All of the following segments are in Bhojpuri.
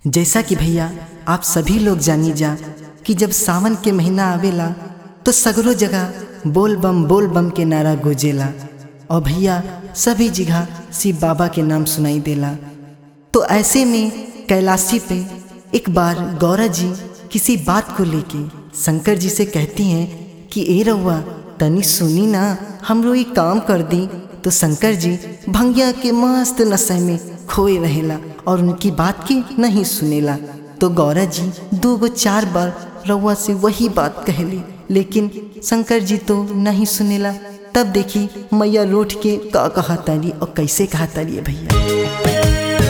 जैसा कि भैया आप सभी लोग जानी जा कि जब सावन के महीना आवेला तो सगरो जगह बोल बम बोल बम के नारा गुजेला और भैया सभी जगह शिव बाबा के नाम सुनाई देला तो ऐसे में कैलाशी पे एक बार गौरा जी किसी बात को लेके शंकर जी से कहती हैं कि ए रउआ तनी सुनी ना हमरो ये काम कर दी तो शंकर जी भंगिया के मस्त नशे में खोए रहेला और उनकी बात की नहीं सुनेला तो गौरा जी दो गो चार बार रउआ से वही बात कहली लेकिन शंकर जी तो नहीं सुनेला तब देखी मैया लौट के का कहा तारी और कैसे कहा तारी है भैया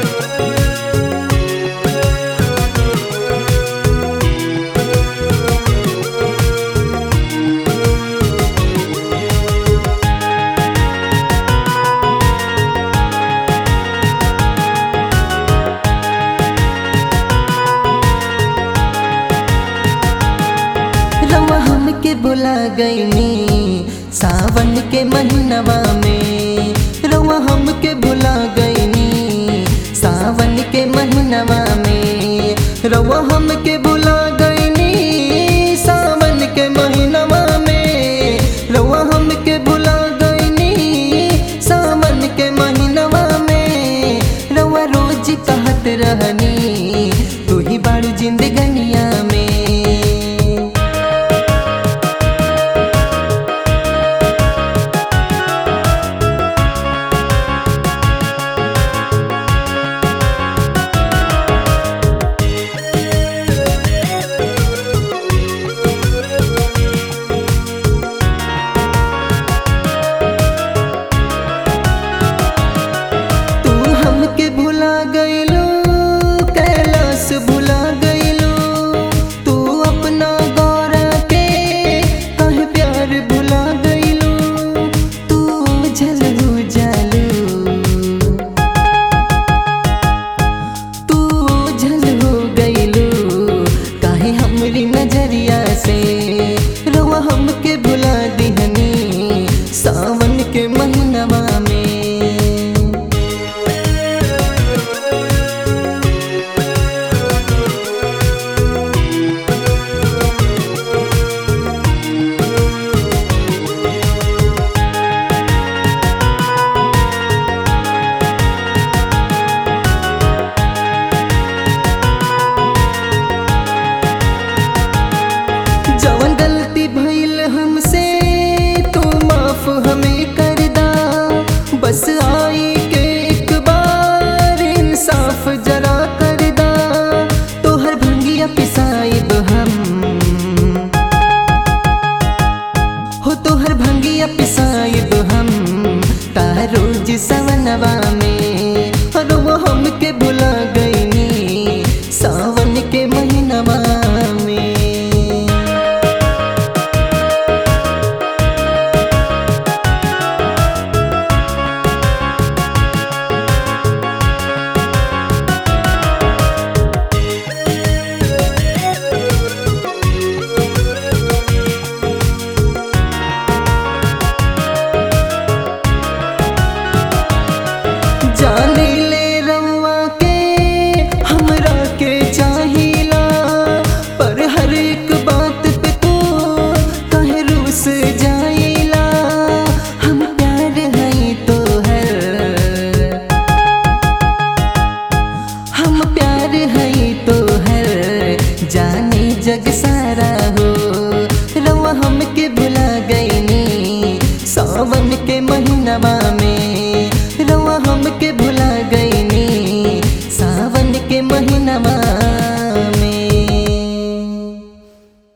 रवा हमके बुला गईनी सावन के महीनवा में रवा हमके बुला गईनी सावन के महीनवा में रवा हमके बुला गईनी सावन के महीनवा में रवा हमके बुला गईनी सावन के महीनवा में रवा रोज कहत रहनी तू ही बाड़ू जिंदगनिया में तू हमके भुला गईलू कैलाश भुला गईलू तू अपना गौरा के कहे प्यार भुला गईलू तू झलू जालू तू झल हो गईलू काहे हमरी नजरिया से रवा हमके भुला दिहनी सावन के महीनवा में जवन गलती भइल हमसे तू माफ हमें कर दा बस आई के एक बार इंसाफ जरा कर दा तोहर भंगिया पिसाइब हम हो तोहर भंगिया पिसाइब हम तार रोज सवनवा में और वो हमके भुला गईनी सावन के महीनवा में जाने ले रउआ के हमरा के चाहिला पर हर एक बात पे तू कहे रूस जाइला हम प्यार हई तो हर हम प्यार हई तो हर जाने जग सारा हो रवा हमके भुला गईनी सावन के महीनवा में